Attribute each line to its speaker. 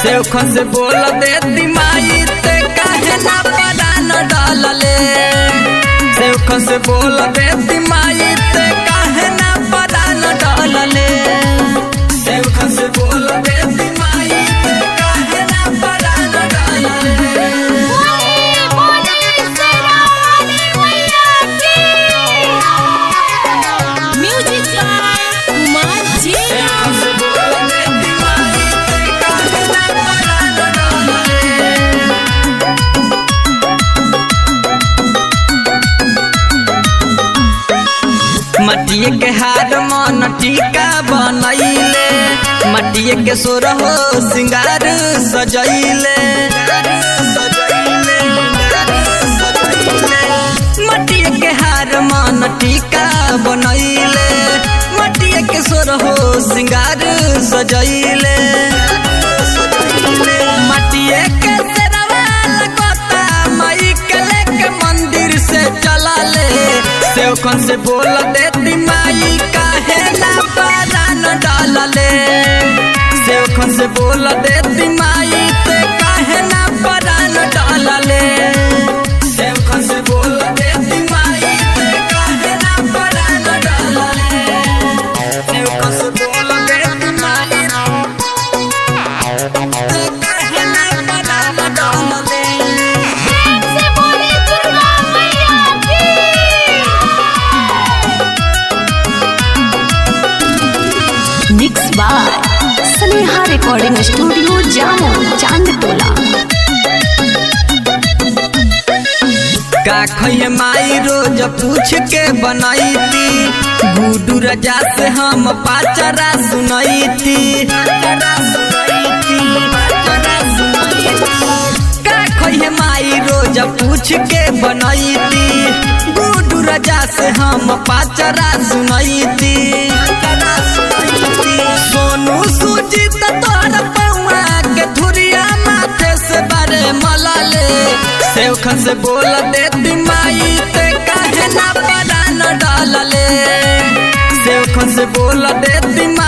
Speaker 1: सेवखन से बोल देती माई ते काहे ना परान डालले सेवखन से बोल देती माई ते काहे ना परान डालले सेवखन से बोल देती माई ते काहे ना परान डालले
Speaker 2: म्यूजिक कुमार जी
Speaker 1: सेवखन से बोल देती माई ते काहे ना परान डालले मटिए के हार मन टीका बनैले मटिए के सोर हो सिंगार सजैले मटिए के हार मन टीका बनैले मटिए के सोर हो सिंगार सजैले मटिए के सेरवा लगता मई के लेके मंदिर से चला ले सेवखन से बोल देती माई काहे ना परान डालले सेवखन से बोल देती माई ते काहे ना परान डालले सेवखन से बोल देती माई ते काहे ना परान डालले सेवखन से बोल देती माई ते काहे ना परान डालले
Speaker 2: से बोले दुर्गा मैया की
Speaker 3: mix by Sneha recording studio जामो चांद टोला
Speaker 1: का खैहे माई रोज पूछ के बनैती गुडू रजा से हम पाचरा सुनैती का खैहे माई रोज पूछ के बनैती गुडू रजा से हम पाचरा सुनैती सोनू सुजीत तोहर पौआ के धुरिया माथे से बारे मलाले सेवखन से बोल देती माई ते काहे ना परान डालले सेवखन से बोल देती माई